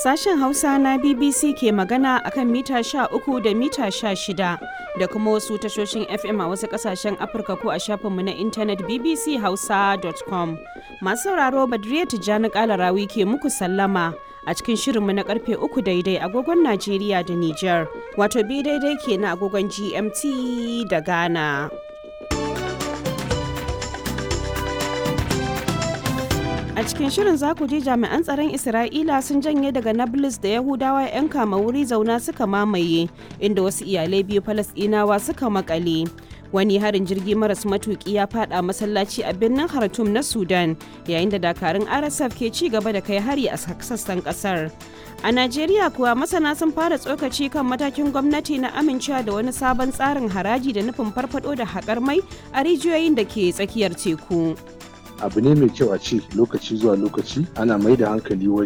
Sashen Hausa na BBC ke magana akan mita 13 da mita 16 da kuma wasu tashoshin FM a wasu kasashen Afirka ko a shafinmu na intanet bbchausa.com. Masu sauraro Badriya Tijjani Kalarawi ke muku sallama a cikin shirinmu na karfe uku daidai agogon Najeriya da Nijar, wato bi daidai ke na agogon GMT da Ghana. A cikin shirin za ku ji jami'an tsaron Isra'ila sun janye daga Nablus da Yahudawa 'yan kama wuri zauna suka mamaye, inda wasu iyalai biyu Falasɗinawa suka makale. Wani harin jirgi maras matuki ya fada masallaci a birnin Khartoum na Sudan, yayin da dakarun RSF ke ci gaba da kai hari a sassan kasar. A Najeriya kuwa masana sun fara tsokaci kan matakin gwamnati na amincewa da wani sabon tsarin haraji da nufin farfado da haƙar mai a rijiyoyin da ke tsakiyar teku. abu ne mai kyau a ce lokaci zuwa lokaci ana mai da hankali